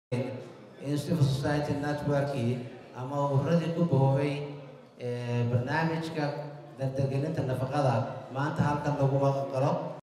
in civil society networkii ama ururadii ku boobay barnaamijka dardargelinta nafaqada maanta halkan lagu qalo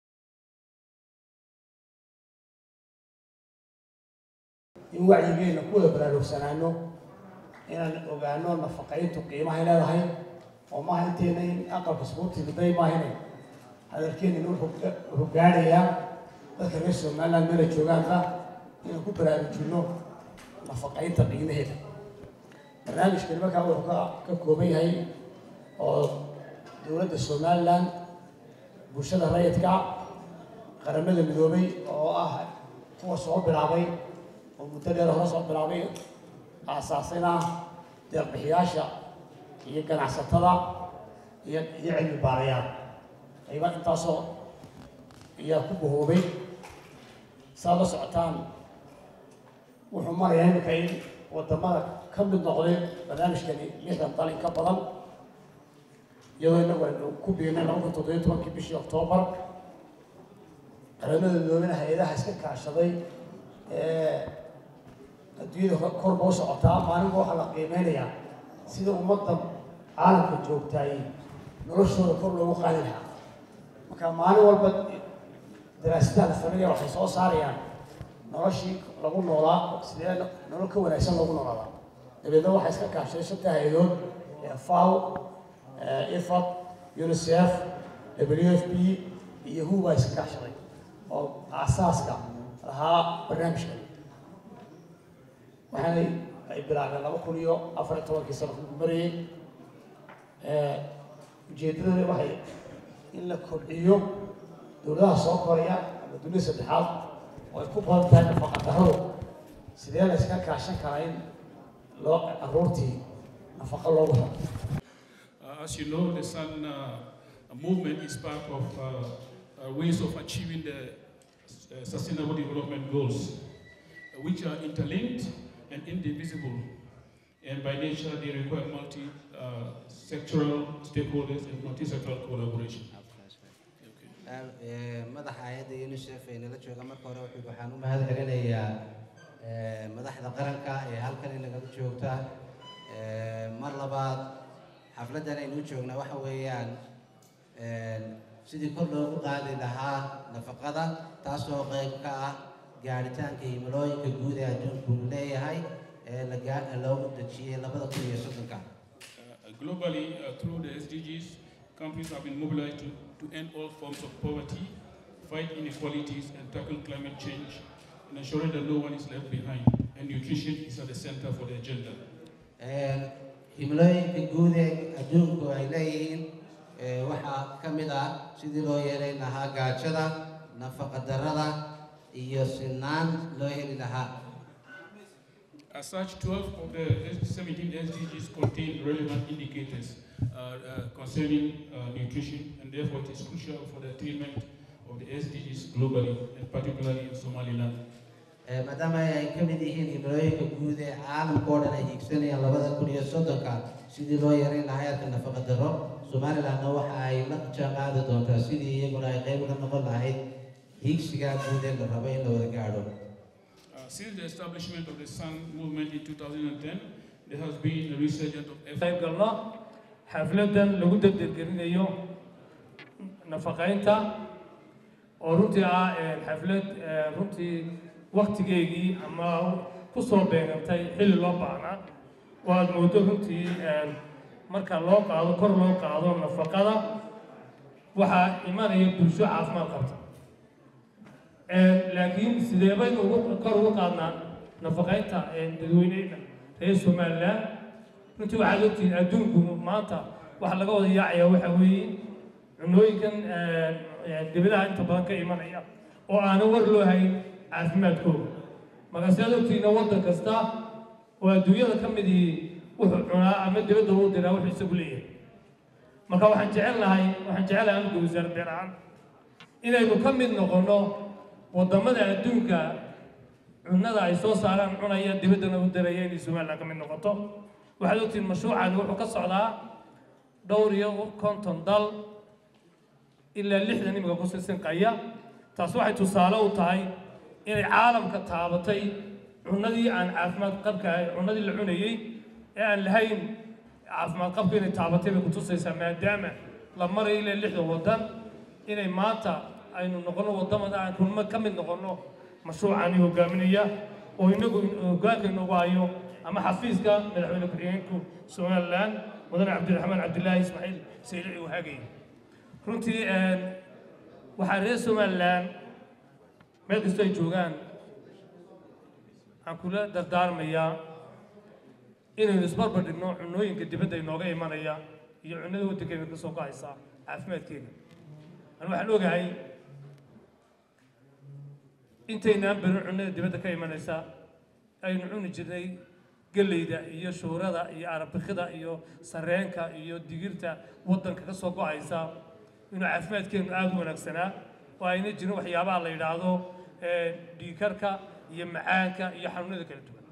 in wacyigeena ku wada baraarugsanaano inaan ogaano nafaqayntu qiimahay leedahay oo maaha inteena in aqalka iskugu day maahine hadalkeena wuxuu gaadhayaa dadka reer somaliland meela joogaanba inaan ku baraarujino nafaqaynta qiimaheeda barnaamijkani markaa wuxuu ka ka kooban yahay oo dowladda somaliland bulshada rayidka qaramada midoobay oo ah kuwa soo bilaabay oo muddo dheer hore soo bilaabay aasaasina deeqbixiyaasha iyo ganacsatada iyo iyo cilmi baarayaal ayba intaasoo ayaa ku bahoobay saad la socotaan wuxuu marayaa imika in wadamada ka mid noqday barnaamijkani lixdan dal in ka badan iyadoo inagu aynu ku biirnay laba kun toddobiyo tobankii bishii oktoobar qaramada midoobena hay-adaha iska kaashaday adduunyada korba u socotaa maalinba waxaa la qiimeynayaa sida ummadda caalamka joogtaay noloshooda kor loogu qaadi lahaa marka maalin walba daraasadaha la sameynaya waxay soo saarayaan noloshii lagu noolaa sidee nolol ka wanaagsan loogu noolaadaa dabeedna waxaa iska kaashaday shanta hay-adood faw ifad unicef w f b iyo hu baa iska kaashaday oo aasaaska lahaa barnaamijkan waxaanay ay bilaabeen laba kun iyo afar iyo tobankii sano ku marayay ujeeddadani waxay in la kobciyo dowladaha soo koraya ama dunida saddexaad oo ay ku badan tahay nafaqa darradu sidee la iska kaashan karaa in loo caruurtii nafaqa loogu helo Uh, as you know, the Sun uh, movement is part of uh, uh, ways of achieving the uh, Sustainable Development Goals, which are interlinked and indivisible. And by nature, they require multi-sectoral stakeholders and multi-sectoral collaboration. madaxa hay-adda unicef ee nala jooga marka hore wuxuu waxaan u mahad celinayaa madaxda qaranka ee halkan inagala joogta mar labaad xafladdan aynu u joognaa waxa weeyaan sidii kor loogu qaadi lahaa nafaqada taasoo qayb ka ah gaadhitaanka himilooyinka guud ee adduunku uu leeyahay ee loogu dejiyey labada kun iyo soddonka Globally, uh, through the SDGs, countries have been mobilized to, to end all forms of poverty, fight inequalities, and tackle climate change, and ensuring that no one is left behind. And nutrition is at the center for the agenda. himilooyinka guud ee adduunku ay leeyihiin waxaa ka mid ah sidii loo yeelayn lahaa gaajada nafaqa darrada iyo sinaan loo heli lahaa As such, 12 of the 17 SDGs contain relevant indicators uh, uh, concerning uh, nutrition, and therefore it is crucial for the attainment of the SDGs globally, and particularly in Somaliland. maadaama ay ka mid yihiin himilooyinka guud ee caalamka oo dhan ay hiigsanayaan labada kun iyo soddonka sidii loo yareyn lahaa heerka nafaqa darro somalilandna waxa ay la jaan qaadi doontaa sidii iyaguna ay qayb uga noqon lahayd hiigsiga guud ee la rabo in la wada gaadho Uh, since the establishment of the Sun movement in 2010, there has been a resurgence of effort. qayb galno xafladan lagu dardargelinayo nafaqaynta oo runtii ah xaflad runtii waktigeygii ama ku soo beegantay xilli loo baahnaa oo aada moodo runtii marka loo qaado kor loo qaado nafaqada waxaa imanaya bulsho caafimaad qabta laakiin sidee baynu ugu kor ugu qaadnaa nafaqaynta dadweyneyna reer somaliland runtii waxaad ogtihiin adduunku maanta waxa laga wada yaacayaa waxa weeye cunooyinkan dibadaha inta badan ka imanaya oo aanan war loo hayn caafimaadkooda markaase aad ogtihiina waddan kasta oo adduunyada ka midii wuxuu cunaa ama dibadda u diraa wuxuu isagu leeyahay marka waxaan jecel lahay waxaan jecelahay anigu wasaar beer ahaan inaynu ka mid noqonno waddamada adduunka cunnada ay soo saaraan cunaya dibaddana u diraya inay somaliland ka mid noqoto waxaad ogtihiin mashruucani wuxuu ka socdaa dhowr iyo konton dal ilaa lixdan imika ku sisinqaya taas waxay tusaale u tahay inay caalamka taabatay cunadii aan caafimaad qabka ahay cunadii la cunayey ee aan lahayn caafimaad qabka inay taabatay bay kutusaysaa maadaama la marayo ilaa lixda waddan inay maanta aynu noqono waddamada aan kulmo ka mid noqono mashruucani hogaaminaya oo inagu hogaanka inoogu hayo ama xafiiska madaxweyne ku-xigeenku somalilan mudane cabdiraxmaan cabdilaahi ismaaciil saylici uu hagay runtii waxaa reer somalilan meel kastoo ay joogaan waxaan kula dardaarmayaa inaynu isbarbar dhigno cunooyinka dibadda inooga imanaya iyo cunada waddankeena ka soo go'aysa caafimaadkeena anu waxaan ogahay intaynaan berin cunada dibadda ka imanaysa aynu cuni jirnay geleyda iyo shuurada iyo arabikida iyo sareenka iyo digirta waddanka ka soo go'aysa inuu caafimaadkeenu aada u wanaagsanaa oo ayna jirin waxyaabaha la yidhaahdo dhiikarka iyo macaanka iyo xanuunada kala duwan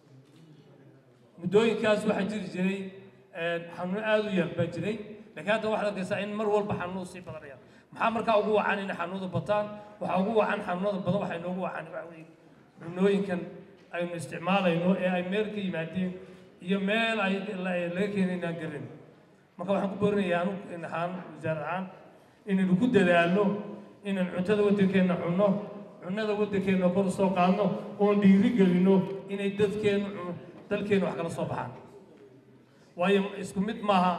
muddooyinkaas waxaa jiri jiray xanuuno aada u yar baa jiray laakiin hadda waxaad arkaysaa in mar walba xanuunu sii badanaya maxaa markaa ugu wacan inay xanuunada bataan waxaa ugu wacan xanuunada badan waxay noogu wacan waxa weeye cunooyinkan aynu isticmaalayno ee ay meel ka yimaadeen iyo meel ay laga keenay inaan garin marka waxaan ku boorinayaa anu ahaan wasaar ahaan inaynu ku dadaalno inaan cuntada waddankeenna cunno cunnada waddankeenna kor usoo qaadno oon dhiiri gelino inay dadkeennu dalkeenna wax kala soo baxaan waayo isku mid maaha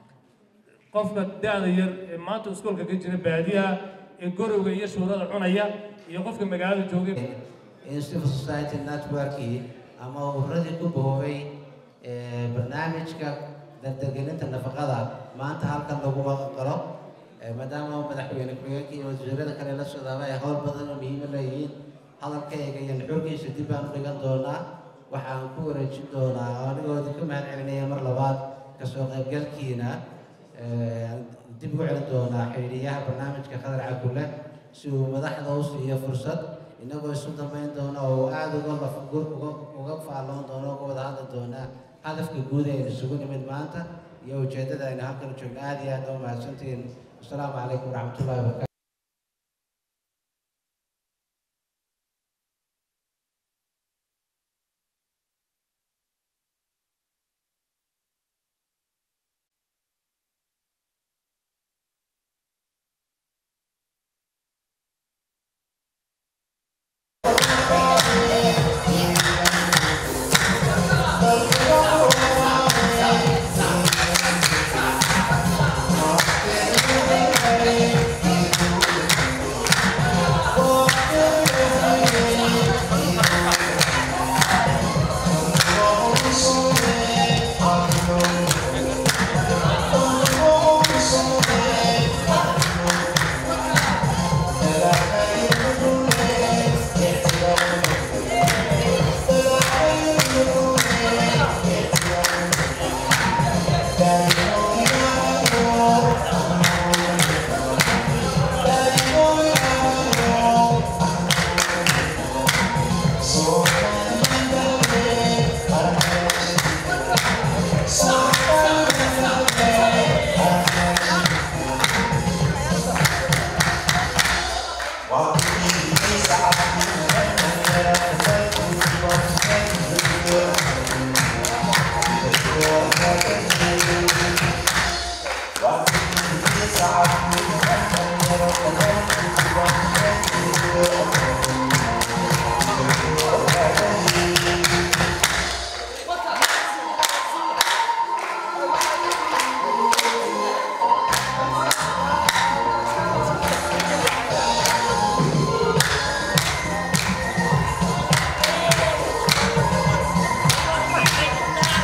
qofka da-da yar ee maanta iskoolka ka jira baadiyaha ee gorowga iyo shuurada cunaya iyo qofka magaalada joogay in civil society networkii ama ururadii ku boobay barnaamijka dardargelinta nafaqada maanta halkan laguma qalo maadaama madaxweyne ku-xigeenka iyo wasiirada kale la socdaaba ay howl badan oo muhiima leeyihiin hadalkayga iyo nuxurkiisa dib baan u dhigan doonaa waxaan ku wareejin doonaa anigoodi ka mahad celinaya mar labaad kasoo qaybgalkiina dib ugu celin doonaa xidhiidhiyaha barnaamijka khadar cabdulle si uu madaxda u siiyo fursad inagoo isu dambayn doona oo aada uga lafagur uga uga faalloon doono uga wada hadli doonaa hadafka guud aynu isugu nimid maanta iyo ujeeddada aynu halkan joogno aada iyo aad u mahadsantihiin asalaamu calaykum waraxmatullahi wabarakatu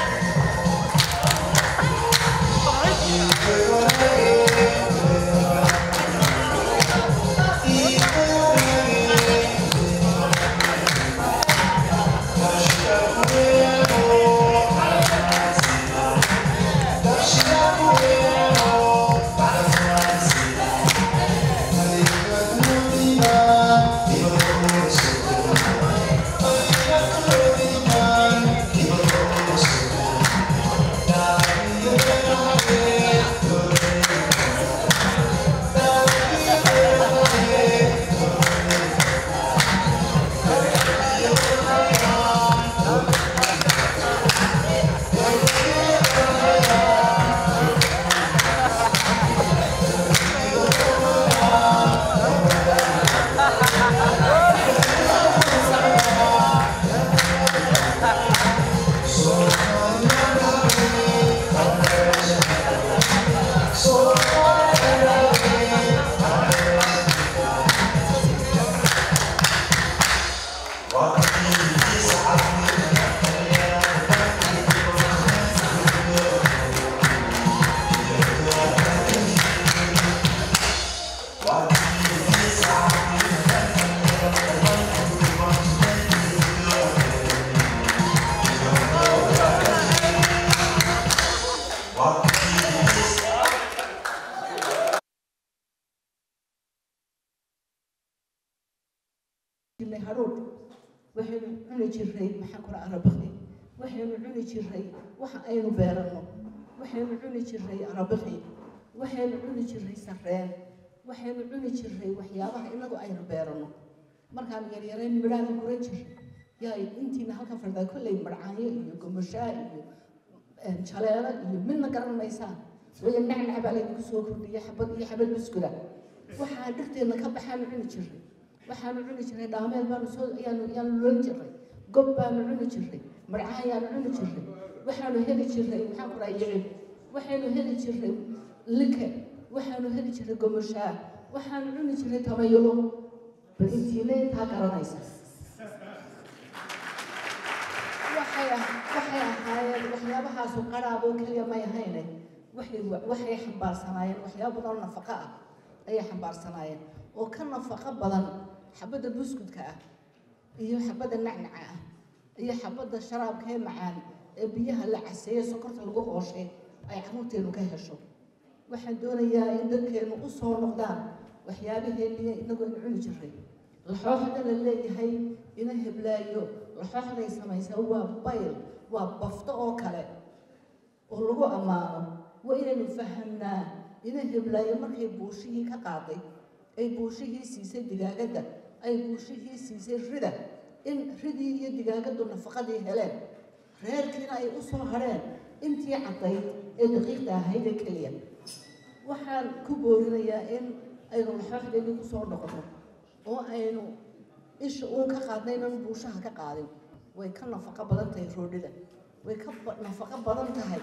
Thank you. jirnay hadhuudh waxaynu cuni jirnay maxaan kula arabaqi waxaynu cuni jirnay waxa aynu beeranno waxaynu cuni jirnay arabaqi waxaynu cuni jirnay sarreen waxaynu cuni jirnay waxyaabaha inagu aynu beeranno markaan yaryarayn midhaana guran jirnay yaa intiina halkan fadhidaa kolley marcaanyo iyo gomashaa iyo jaleelo iyo midna garan maysaan waya nacnac baa laydinku soo kordhiya xabad iyo xabad buskula waxaa dhirteenna ka baxaanu cuni jirnay waxaanu cuni jirnay dhaameel baanu soo ayaanu ayaanu loon jirnay gob baanu cuni jirnay marcaan ayaanu cuni jirnay waxaanu heli jirnay maxaan ku dhahay yicib waxaynu heli jirnay like waxaanu heli jirnay gomashaa waxaanu cuni jirnay tamayulo bal intiina intaa garanaysa waxay waxay ahaayeen waxyaabahaasu qaraaboo keliya may ahayne waxay waxay xambaarsanaayeen waxyaabo badan oo nafaqo ah ayay xambaarsanaayeen oo ka nafaqo badan xabadda buskudka ah iyo xabadda nacnaca ah iyo xabadda sharaabka ee macaan ee biyaha la caseeye sokorta lagu qooshay ay carruurteenu ka hesho waxaan doonayaa in dadkeenu u soo noqdaan waxyaabaheenii inagu aynu cuni jirnay laxooxda la leeyahay ina heblaayo laxooxday samaysaa waa bayl waa bafto oo kale oo lagu ammaano waa inaynu fahamnaa ina heblaayo markay buushihii ka qaaday ay buushihii siisay digaagadda ay buushihii siisay rida in ridii iyo digaagaddu nafaqadii heleen reerkiina ay u soo hadheen intii caddayd ee daqiiqda ahayd ee keliya waxaan ku boorinayaa in aynu laxooxdeennii ku soo noqono oo aynu isha uun ka qaadnaynan buushaha ka qaadin way ka nafaqo badan tahay roodhida way ka nafaqo badan tahay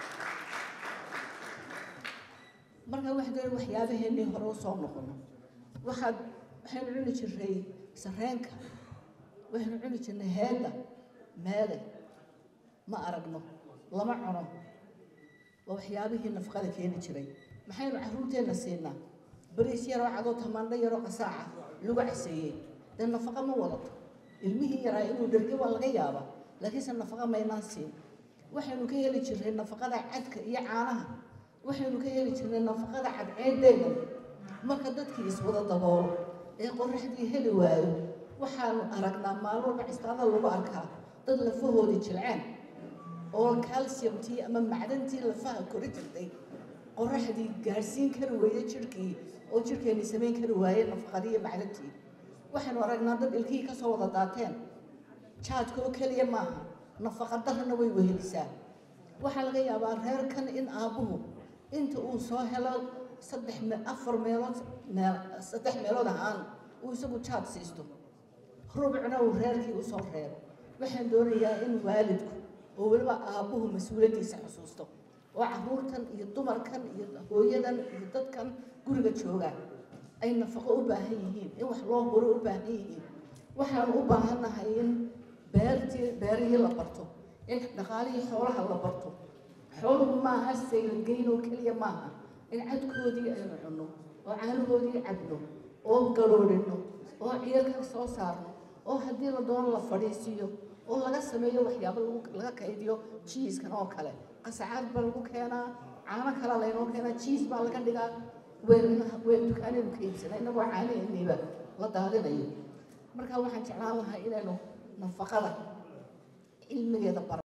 marka waxaan doonay waxyaabaheennii hore u soo noqono waxaad waxaynu cuni jirnay sarreenka waxaynu cuni jirnay heedda meede ma aragno lama cuno waa waxyaabihii nafaqada keeni jiray maxaynu carruurteenna siinaa bariis yaroo cadoo tamaandho yaroo qasaaca lagu caseeyey dee nafaqa ma wadato ilmihii yaraa inuu dherge waa laga yaabaa laakiinse nafaqa maynaan siin waxaynu ka heli jirnay nafaqada cadka iyo caanaha waxaynu ka heli jirnay nafaqada cadceedeeda marka dadkii iswada daboolo ee qoraxdii heli waayo waxaanu aragnaa maalin walba cistaada lagu arkaa dad lafahoodii jilceen oo calciumtii ama macdantii lafaha kori jirtay qoraxdii gaadhsiin kari weeye jirhkii oo jirhkeennii samayn kari waaye nafaqadii iyo macdantii waxaynu aragnaa dad ilkihii ka soo wada daateen jaadka oo keliya maaha nafaqa darrana way wehelisaa waxaa laga yaabaa reerkan in aabbuhu inta uu soo helo saddex me afar meelood meel saddex meelood ahaan uu isagu jaad siisto rubcna uu reerkii usoo reebo waxaan doonayaa in waalidku oo weliba aabbuhu mas-uuliyaddiisa xusuusto oo carruurtan iyo dumarkan iyo hooyadan iyo dadkan guriga joogaan ay nafaqo u baahan yihiin in wax loo huro u baahan yihiin waxaanu u baahannahay in beertii beerihii la barto in dhaqaalihii xoolaha la barto xooluhu maaha saylangeyn oo keliya maaha in cadkoodii aynu cunno oo caanahoodii cabno oo garoodhino oo ciyarka soo saarno oo haddii la doono la fadhiisiiyo oo laga sameeyo waxyaabo laga kaydiyo jiiskan oo kale qasacaad baa lagu keenaa caano kala laynoo keenaa jiis baa laga dhigaa weyn dukaanaynu ka iibsana inagoo caanaheeniiba la daadinayo marka waxaan jeclaan lahaa inaynu nafaqada cilmigeeda bar